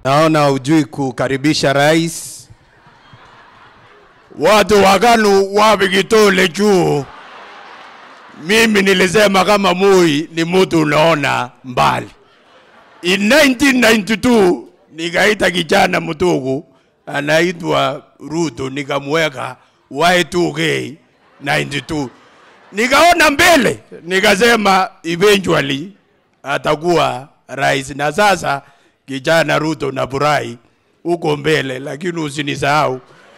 Naona hujui kukaribisha rais. Watu wakanu wapi kitole juu. Mimi nilisema kama Moi ni mtu unaona mbali. In 1992 nikaita kijana mtugu anaitwa Ruto nikamweka Y2K 92 nikaona mbele, nikasema eventually atakuwa rais, na sasa kijana Ruto na Burai uko mbele, lakini usinisahau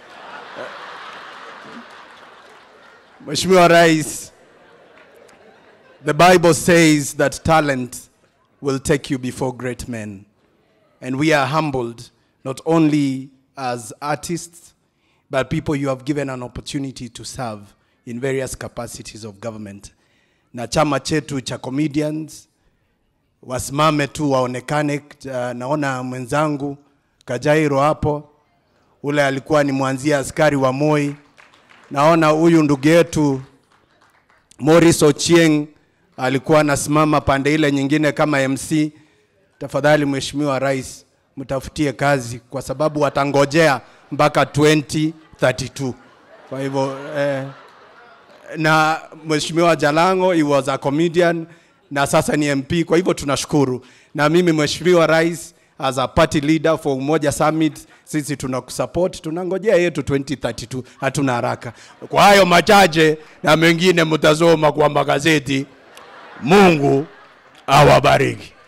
Mheshimiwa Rais. The Bible says that talent will take you before great men. And we are humbled not only as artists, but people you have given an opportunity to serve in various capacities of government. Na chama chetu cha comedians wasimame tu waonekane. Uh, naona mwenzangu Kajairo hapo, ule alikuwa ni mwanzia askari wa Moi. Naona huyu ndugu yetu Morris Ochieng alikuwa anasimama pande ile nyingine kama MC. Tafadhali Mheshimiwa Rais, mtafutie kazi kwa sababu watangojea mpaka 2032. Kwa hivyo eh, na Mheshimiwa Jalango he was a comedian na sasa ni MP. Kwa hivyo tunashukuru, na mimi Mheshimiwa Rais as a party leader for Umoja Summit, sisi tunakusupport, tunangojea yetu 2032, hatuna haraka. Kwa hayo machache na mengine mtasoma kwa magazeti. Mungu awabariki.